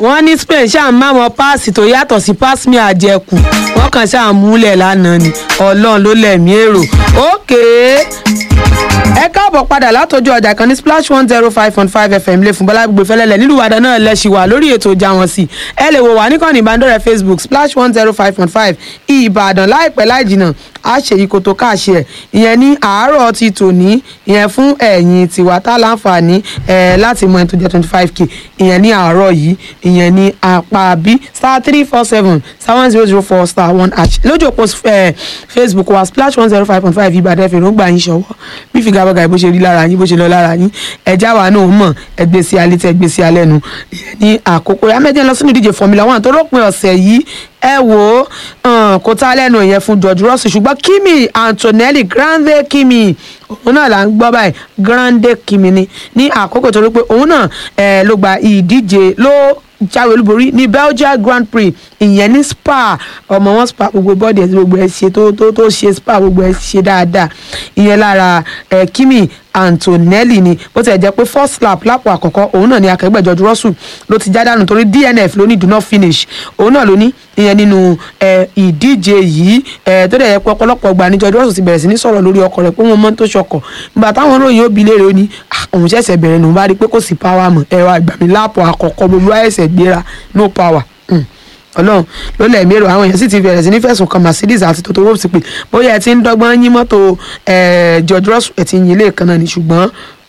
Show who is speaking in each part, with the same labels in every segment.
Speaker 1: wọ́n ní spain ṣáà ń máwọn páàsì tó yàtọ̀ sí pass me àjẹkù wọ́n kàn ṣáà múlẹ̀ lánàá ni ọlọ́run ló lẹ̀mí èrò ókè ẹ káàbọ̀ padà látọjú ọjà kan ní splash one zero five point five fm lè fún bọ́lá gbogbo fẹ́lẹ́lẹ̀ nílùú ìbàdàn náà lẹ́sìn wà lórí ètò ìjà wọn sí ẹ lè wò wá níkànnì ìbánidọ́rẹ̀ẹ́ facebook splash one zero five point five ìbàdàn láìpẹ́ láì jìnnà a ṣe yìí kó tó káàṣì ẹ̀ ìyẹn ní àárọ̀ ti tòní ìyẹn fún ẹ̀yìn tiwa tá láǹfààní ẹ̀ láti mọ ẹni tó jẹ́ twenty five k ìyẹn ní àárọ̀ yìí ìyẹn ní apá bí star three four seven star one zero zero four star one hash lójú òpó ẹ̀ facebook wa splash one zero five point five ìbàdàn ẹ̀fẹ̀ ló ń gbà yín ṣọwọ́ bí figagbága bó ṣe rí lára yín bó ṣe lọ lára yín ẹ̀já wa náà mọ̀ ẹgbẹ́ sí alẹ́ tẹ́ ẹgbẹ́ sí alẹ́ nu ìyẹn ní àkókò yàmẹ́jẹ́ lọ sínú ìdíje formula one tó rọ́pin ọ̀sẹ̀ yìí ẹ wò ó kò tá lẹ́nu ìyẹn fún George Russell ṣùgbọ́n Kimi Antonelli Grande Kimi òun náà là ń gbọ́ báyìí Grande Kimi ni ní àkókò tó rí pé òun náà ló gba ìdíje ló jáwé olúborí ní Belgian Grand Prix ìyẹn ní Spa ọmọ wọn Spa gbogbo bọ́ọ̀dì ẹ̀ gbogbo ẹ̀ ṣe tó tó tó ṣe Spa gbogbo ẹ̀ ṣe dáadáa ìyẹn lára ẹ̀ Kimi Antonelli ni bó ti ẹ̀ jẹ́ pé first lap lápò àkọ́kọ́ òun náà ni akẹgbẹ́ George Russell ló ti já dànù torí DNF ló ní do not finish òun náà ló ní ìyẹn nínú ìdíje yìí tó dẹ̀ yẹ pé ọ̀pọ̀lọpọ̀ gbà ní George Russell ti bẹ̀rẹ̀ sí ní sọ̀rọ̀ lórí ọkọ̀ rẹ̀ pé wọ́n mọ́ tó ṣọkọ̀ nígbà táwọn olóyìn ó bi léèrè ó ní òun ṣẹ̀ṣẹ̀ bẹ̀rẹ̀ nù bá rí i pé kò sí power mọ́ ẹ̀rọ àgbàmí lápò àkọ́kọ́ gbogbo àìsẹ̀ gbéra no power ọlọ́run ló lẹ̀ mérò àwọn èèyàn sì ti bẹ̀rẹ̀ sí ní fẹ̀sùn kan Mercedes àti Toto Wolff sí pé bóyá ẹ ti ń dọ́gbọ́n yín mọ́tò George Russell ẹ ti yin ilé kan náà ni ṣùgbọ́n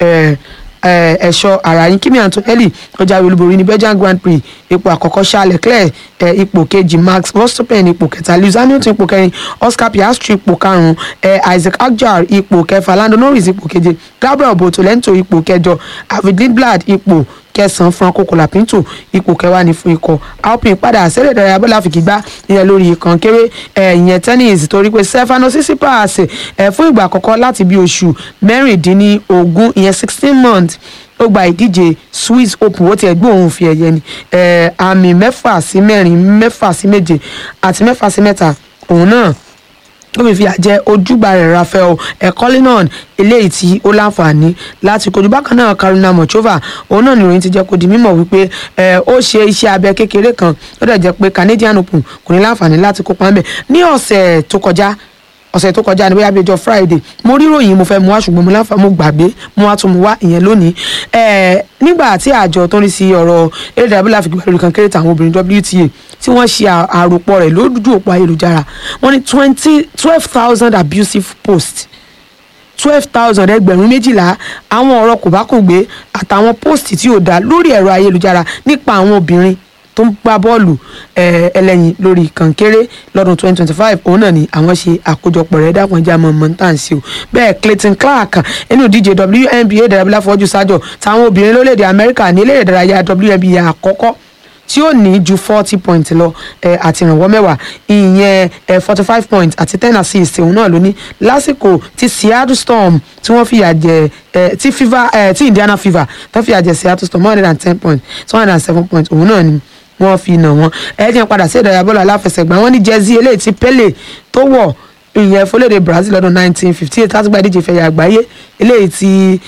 Speaker 1: ẹ̀ṣọ́ ara yín Kimi Antonelli ó jáwé olúborí ní Belgian Grand Prix ipò àkọ́kọ́ Charles Leclerc ipò kejì Max Verstappen ipò kẹta Lewis Hamilton ipò kẹrin Oscar Piastri ipò karùn-ún Isaac Hadjar ipò kẹfà Lando Norris ipò keje Gabriel Bortolento ipò kẹjọ David Lindblad ipò kẹsàn-án Franco Colapinto ipò kẹwàá ní fún ikọ̀ Alpine padà sẹ́lẹ̀ ìdárayá bọ́lá fi gbá ìyẹn lórí ìkàn kéré ìyẹn tennis torí pé Stefano Tsitsipas fún ìgbà àkọ́kọ́ láti bí oṣù mẹ́rìndínlógún ìyẹn sixteen months ó gba ìdíje Swiss Open ó tiẹ̀ gbé òun fi ẹ̀yẹ ni àmì mẹ́fà sí mẹ́rin mẹ́fà sí méje àti mẹ́fà sí mẹ́ta òun náà ó fi fìyà jẹ ojúgbà rẹ̀ Rafael ekolinon eléyìí tí ó láǹfààní láti kojú bákan náà Karina Mochova òun náà nìròyìn ti jẹ́ kó di mímọ̀ wípé ó ṣe iṣẹ́ abẹ kékeré kan ó dẹ̀ jẹ́ pé Canadian Open kò ní láǹfààní láti kópa ńbẹ̀ ní ọ̀sẹ̀ tó kọjá ọ̀sẹ̀ tó kọjá ní bóyá bíi ọjọ́ friday mo rí ròyìn mo fẹ́ mu wá ṣùgbọ́n mo láǹfà mo gbàgbé mo wá tún mu wá ìyẹn lónìí nígbà tí àjọ tó ń rí sí ọ̀rọ̀ eré ìdárayá bílà fìgbà lórí kan kéré tàwọn obìnrin WTA tí wọ́n ṣe àròpọ̀ rẹ̀ lójú òpó ayélujára wọ́n ní twenty twelve thousand abusive posts twelve thousand ẹgbẹ̀rún méjìlá àwọn ọ̀rọ̀ kò bá kùn gbé àtàwọn post tí ò dáa lórí ẹ̀rọ ayélujára nípa àwọn obìnrin tó ń gbá bọ́ọ̀lù ẹlẹ́yin lórí kànkéré lọ́dún twenty twenty five òun náà ni àwọn ṣe àkójọpọ̀ rẹ̀ dákun ẹja mọ̀ mọ́ntàǹsì o bẹ́ẹ̀ Clayton Clark inú ìdíje WNBA dàrábílà fọ́jú sájọ táwọn obìnrin lórílẹ̀‐èdè Amẹ́ríkà ní eléré ìdárayá WNBA àkọ́kọ́ tí ó ní ju forty points lọ ẹ àti ìrànwọ́ mẹ́wàá ìyẹn ẹ forty five points àti ten assists òun náà ló ní lásìkò tí Seattle Storm tí wọ́n fìyà jẹ ẹ tí fever ẹ tí Indiana fever tó fìyà jẹ Seattle Storm one hundred and ten points two hundred and seven points òun náà ni wọ́n fi nà wọ́n ẹ jẹ́ padà sí ìdárayá bọ́ọ̀lù aláfẹsẹ̀gbá wọ́n ní jẹ́sí eléyìí tí Pele tó wọ̀ ìyẹn fọlẹ́dẹ̀ Brazil lọ́dún nineteen fifty eight láti gba ìdíje ìfẹ̀yà àgbáyé eléyìí tí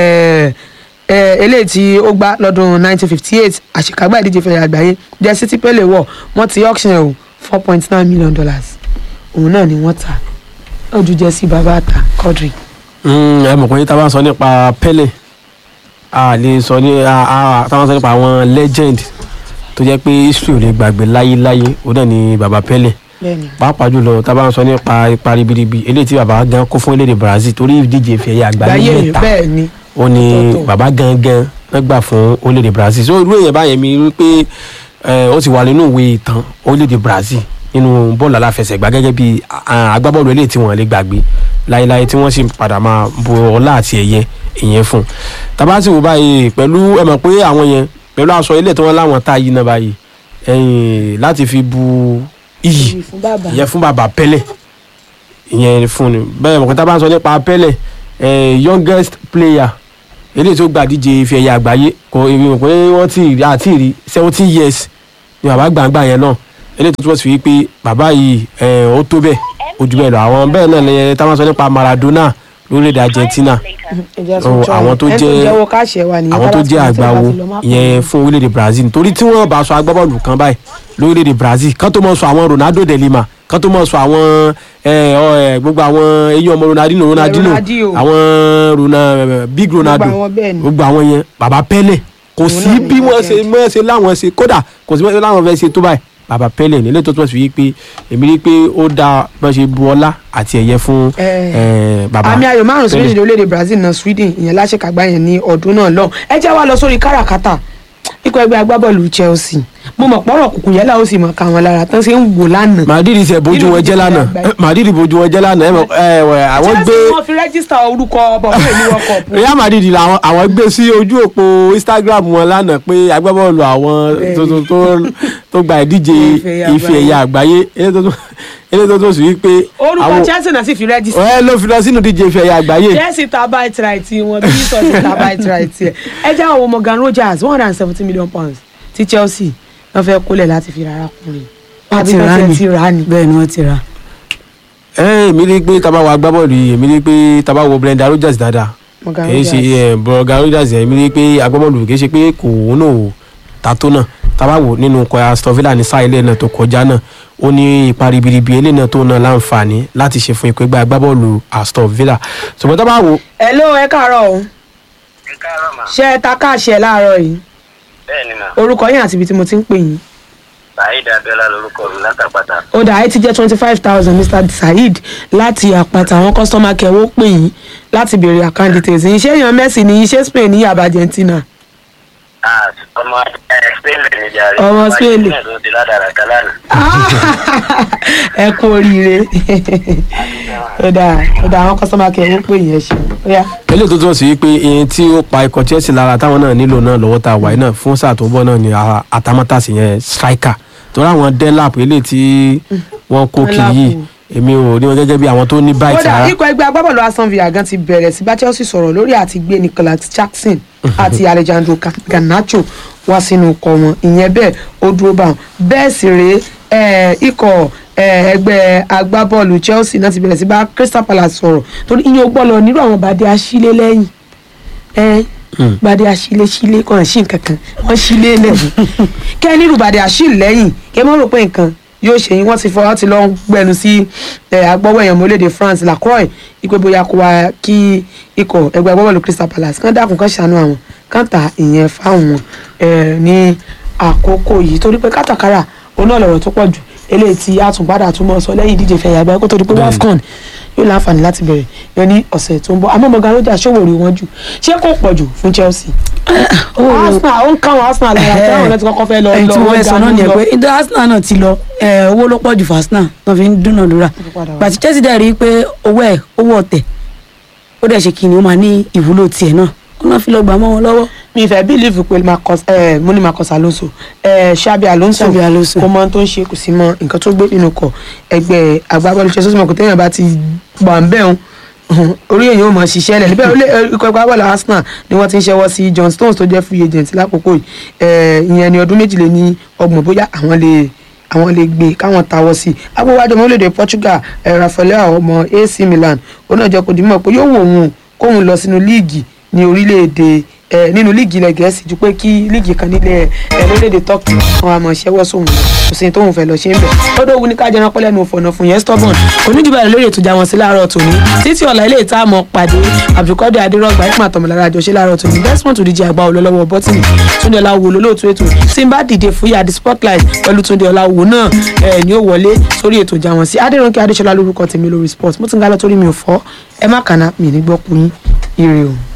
Speaker 1: eléyìí tí ó gbá lọ́dún nineteen fifty eight àṣekágbá ìdíje ìfẹ̀yà àgbáyé jẹ́sí tí Pele wọ̀ wọ́n ti auction ẹ̀ o four point nine million dollars òun náà ni wọ́n ta ojú jẹ́sí bàbá àtà Quadri.
Speaker 2: ẹ mọ̀ pé tá a bá ń sọ nípa Pele a lè sọ ní tá a bá ń sọ nípa àwọn legend tó jẹ́ pé history ò lè gbàgbé láyéláyé ó dẹ̀ ní baba Pele pàápàá jùlọ tá a bá ń sọ nípa ipa ribiribi eléyìí tí baba gan kó fún elédè Brazil torí ìdíje ìfẹ̀yà àgbáyé mẹ́ta
Speaker 1: bẹ́ẹ̀ ni
Speaker 2: ó ní baba gangan wọ́n gbà fún orílẹ̀-èdè Brazil so irú èèyàn báyẹn mi rí pé ó ti wà nínú ìwé ìtàn orílẹ̀-èdè Brazil nínú bọ́ọ̀lù aláfẹsẹ̀gbá gẹ́gẹ́ bí agbábọ́ọ̀lù eléyìí tí wọ́n lè gbàgbé láéláé tí wọ́n sì padà máa bu ọlá àti ẹ̀yẹ ìyẹn fún tàbá sì wò báyìí pẹ̀lú ẹ mọ̀ pé àwọn yẹn pẹ̀lú aṣọ ilé tí wọ́n láwọn tá yìí náà báyìí ẹ̀yìn láti fi bu iyì ìyẹn fún bàbá Pele ìyẹn fún ni bẹ́ẹ̀ mọ̀ pé tá a bá ń sọ nípa Pele youngest player eléyìí tó gba díje ife ẹ̀yà àgbáyé kò èmi mọ̀ pé wọ́n ti rí àti rí seventeen years ni bàbá gbàǹgbà yẹn náà eléyìí tó túbọ̀ sí wípé bàbá yìí ó tó bẹ́ẹ̀ ojú bẹ́ẹ̀ lọ àwọn bẹ́ẹ̀ náà lẹ́yìn tá a máa sọ nípa Maradona lórílẹ̀‐èdè Argentina
Speaker 1: ẹ̀jẹ̀
Speaker 2: So,
Speaker 1: sùn jọ
Speaker 2: àwọn tó
Speaker 1: ẹni
Speaker 2: jẹ́-
Speaker 1: jẹ́wọ́ káàṣì ẹ̀ wà nìyẹn
Speaker 2: àwọn tó
Speaker 1: tábà ti
Speaker 2: jẹ́
Speaker 1: fi tí wọ́n bá
Speaker 2: àgbáwo
Speaker 1: ti lọ má pọ̀.
Speaker 2: yẹn fún orílẹ̀-èdè Brazil torí tí wọ́n bá sọ agbábọ́ọ̀lù kan báyìí lórílẹ̀-èdè Brazil kán tó mọ̀ sọ àwọn Ronaldo de Lima kán tó mọ̀ sọ àwọn ẹ, ọ, ẹ, gbogbo àwọn eyín ọmọ Ronaldinho Ronaldinho
Speaker 1: Ronaldinho.
Speaker 2: àwọn Rona Big Ronaldo
Speaker 1: àwọn bẹ́ẹ̀ ni.
Speaker 2: gbogbo àwọn yẹn bàbá Pele kò sí
Speaker 1: náà ni
Speaker 2: bí wọ́n ṣe
Speaker 1: legend.
Speaker 2: mọ́ ṣe láwọn ṣe kódà kò sí mọ́ láwọn fẹ́ ṣe tó báyìí bàbá Pele nílé tó tó sì wí pé èmi rí i pé ó dáa bọ́n ṣe bu ọlá àti ẹ̀yẹ fún
Speaker 1: Eh,
Speaker 2: eh, bàbá
Speaker 1: àmì ayò márùn sí
Speaker 2: Pele.
Speaker 1: méjì orílẹ̀-èdè Brazil náà Sweden ìyẹn láṣẹkàgbá yẹn ní ọdún náà lọ ẹ jẹ́ wá lọ sórí káràkátà ikọ̀ ẹgbẹ́ agbábọ́ọ̀lù Chelsea mo mọ̀ pọ́rọ̀ kùkù yẹn láwọn sì mọ̀ ká wọn lára tán ṣe ń wò lánàá.
Speaker 2: Madrid ṣe bójú
Speaker 1: Nínú
Speaker 2: wọn jẹ́
Speaker 1: ìdíje
Speaker 2: lánàá
Speaker 1: àgbáyé.
Speaker 2: Madrid bójú wọn jẹ́ lánàá ẹ mọ̀ ẹ wẹ̀ àwọn gbé
Speaker 1: Chelsea wọ́n fi rẹ́gísítà orúkọ bọ̀wé ní World Cup.
Speaker 2: Real Madrid làwọn àwọn gbé sí ojú òpó Instagram wọn lánàá pé agbábọ́ọ̀lù àwọn
Speaker 1: Bẹ́ẹ̀ni.
Speaker 2: tó tó tó tó gba ìdíje
Speaker 1: Ife
Speaker 2: ife ẹ̀yà àgbáyé eléyìí tó tó- eléyìí tó tó sì wí pé
Speaker 1: orúkọ Chelsea náà sì fi rẹ́gísítà.
Speaker 2: ẹ ló fi lọ sínú ìdíje ife ẹ̀yà àgbáyé
Speaker 1: Chelsea ta bite right wọn bí sọ̀tì ta bite right ẹ̀ ẹ jẹ́ àwọn Morgan Rogers one hundred and seventy million pounds ti Chelsea wọ́n fẹ́ kólẹ̀ láti fi rárá kùnrin
Speaker 3: wọ́n ti
Speaker 1: Àbí
Speaker 3: rà
Speaker 1: wọ́n
Speaker 3: ní
Speaker 1: ti rà ní.
Speaker 3: bẹ́ẹ̀ ni wọ́n ti rà.
Speaker 2: ẹ èmi rí i pé tábà wo agbábọ́ọ̀lù yìí èmi rí i pé tábà wo Brenda Rogers dáadáa
Speaker 1: Morgan
Speaker 2: kì í ṣe
Speaker 1: Rogers.
Speaker 2: ẹ Brenda Rogers yẹn èmi rí i pé agbábọ́ọ̀lù kì í ṣe pé kò wọ́n ò ta tó náà tábà wò nínú ikọ̀ Aston Villa ní sáà ilé náà tó kọjá náà ó ní ipa ribiribi eléyìí náà tó náà láǹfààní láti ṣe fún ikọ̀ ẹgbẹ́ agbábọ́ọ̀lù Aston Villa ṣùgbọ́n tábà wò
Speaker 1: hello ẹ káàárọ̀ o
Speaker 4: ẹ káàárọ̀ mà
Speaker 1: ṣé ẹ ta káàṣẹ láàárọ̀ yìí
Speaker 4: bẹ́ẹ̀ ni mà
Speaker 1: orúkọ yín àti ibi tí mo ti ń pè yín
Speaker 4: saheed abiola lorúkọ mi látàpàtà
Speaker 1: ó dà ẹ ti jẹ́ twenty five thousand Mr Saheed láti àpàtà àwọn kọ́sítọ́mà kẹwọ́ pè yín láti béèrè account details yín ṣé èèyàn Messi ní ṣé Spain ní àbá Argentina
Speaker 4: ah ọmọ ẹ spain lè ní jàre
Speaker 1: Ọmọ Spain.
Speaker 4: náà ló di ládàrá kálánà
Speaker 1: ẹ kú oríire ó dà ó dà àwọn kọ́sítọ́mà kẹwọ́ pè yín ẹ ṣe ó yá.
Speaker 2: eléyìí tó túmọ̀ sí pé iye tí ó pa ikọ̀ Chelsea lára táwọn náà nílò náà lọ́wọ́ tá a wáyé náà fún sáà tó ń bọ̀ náà ni a- atamátàsí yẹn striker torí àwọn delap eléyìí tí wọ́n kó kiri
Speaker 1: Delap.
Speaker 2: yìí èmi ò rí wọn gẹ́gẹ́ bí àwọn tó ní báyìí
Speaker 1: kódà
Speaker 2: rárá
Speaker 1: ikọ̀ ẹgbẹ́ agbábọ́ọ̀lù Aston Villa gan ti bẹ̀rẹ̀ sí bá Chelsea sọ̀rọ̀ lórí àti gbé Nicolas Jackson àti Alejandro Ga- Garnacho wá sínú ikọ̀ wọn ìyẹn bẹ́ẹ̀ ó dúró bá wọn bẹ́ẹ̀ sì rèé eh, ikọ̀ eh, ẹgbẹ́ agbábọ́ọ̀lù Chelsea náà ti bẹ̀rẹ̀ sí bá Crystal Palace sọ̀rọ̀ torí ìyẹn ò gbọ́dọ̀ nírú àwọn bàdé aṣílẹ̀ lẹ́yìn ẹ bàdé aṣílẹ̀ ṣílẹ̀ kàn sí nǹkan kan wọ́n ṣílẹ̀ lẹ́yìn kẹ́ ẹ nírú bàdé aṣílẹ̀ lẹ́yìn kẹ́ ẹ mọ̀ rò pé nǹkan yóò ṣe yín wọ́n ti fọwọ́ ti lọ ń gbẹnu sí ẹ, agbọ́wọ́ èèyàn mọ́lẹ́dẹ̀ France Lacroix ipe bóyá kó wa kí ikọ̀ ẹgbẹ́ agbábọ́ọ̀lù Crystal Palace kán dákun kán ṣàánú àwọn kán ta ìyẹn fáwọn ẹ, ní àkókò yìí torí pé kátàkárà òun náà lọ̀rọ̀ tó pọ̀ jù eléyìí tí a tún padà tún mọ́ sọ lẹ́yìn ìdíje fẹ̀yà àgbáyé kó tó di pé
Speaker 2: Bẹ́ẹ̀ni.
Speaker 1: WAFCON yóò láǹfààní láti bẹ̀rẹ̀ yọ ní ọ̀sẹ̀ tó ń bọ̀ àmọ́ Morgan Rogers ṣòwò rí wọn jù ṣé kò pọ̀ jù fún Chelsea Arsenal ó ń káwọn Arsenal lára tí àwọn ọ̀nà ti kọ́kọ́ fẹ́ lọ
Speaker 3: ẹni
Speaker 1: lọ
Speaker 3: tí wọ́n
Speaker 1: wọ́n
Speaker 3: sọ náà
Speaker 1: dànù
Speaker 3: nìyẹn
Speaker 1: lọ.
Speaker 3: pé ìdá Arsenal náà ti lọ ẹ, owó ló pọ̀ jù fún Arsenal tó fi ń dúnàdúrà
Speaker 1: padà wá.
Speaker 3: gbàtí Chelsea dẹ̀ rí i pé owó ẹ̀ owó ọ̀tẹ̀ ó dẹ̀ ṣe kìnìún máa ní ìwúlò tiẹ̀ náà ó náà fi lọ gbà mọ́ wọn lọ́wọ́
Speaker 1: mi fẹ́ bílíìfù pé Marcus ẹ mo ní Marcus Alonso ẹ Xabi Alonso
Speaker 3: Xabi Alonso.
Speaker 1: kò mọ ohun tó ń ṣe kò sí mọ nǹkan tó gbé nínú kọ ẹgbẹ́ agbábọ́ọ̀lù Chelsea mọ̀ kò téèyàn bá ti wà ń bẹ̀ ń orí èyàn ò mọ̀ ṣiṣẹ́ lẹ̀ níbẹ̀ olè ikọ̀ agbábọ́ọ̀lù Arsenal ni wọ́n ti ń ṣẹ́wọ́ sí John Stones tó jẹ́ free agent lákòókò yìí ẹ ìyẹn ni ọdún méjìlél ní ọgbọ̀n bóyá àwọn lè àwọn lè gbé káwọn tawọ́ sí i agbówájọ ọmọ orílẹ̀-èdè Portugal ẹ Rafael ọmọ AC Milan ó náà jẹ́ kó di mọ̀ pé yóò wò wọn kóun lọ sínú líìgì ní orílẹ̀-èdè ẹ nínú líìgì ilẹ̀ gẹ̀ẹ́sì ju pé kí líìgì kan nílẹ̀ ẹ lórílẹ̀-èdè Turkey wọn àmọ̀ ṣẹ́wọ́ sóhun lọ kò sí ní tóun fẹ́ lọ ṣe ń bẹ̀ lọ́dọ̀ òwú ní ká jẹran pẹ́lẹ́ nu òfòànà fún yẹn stubborn onídìbò àlẹ́ lórí ètò ìjà wọn sí láàárọ̀ tòní títí ọ̀la ilé ìta àmọ́ pàdé Abdulkadir Adérọ́gba ìpín àtọ̀mọ̀lára àjọṣe láàárọ̀ tòní Desmond òdìjì àgbà olólọ́wọ́ bọ́tìnì Túndé Ọláwo lólóòtú ètò tí n bá dìde fúyà the spotlight pẹ̀lú Túndé Ọláwo náà ẹ̀ ní ó wọlé sórí ètò ìjà wọn sí Adérónkè Adéṣọlá lórúkọ tèmi lórí sport mo ti ń gálọ́ torí mi ò fọ́ ẹ má kàná mi ní gbọ́ kú yín ire o.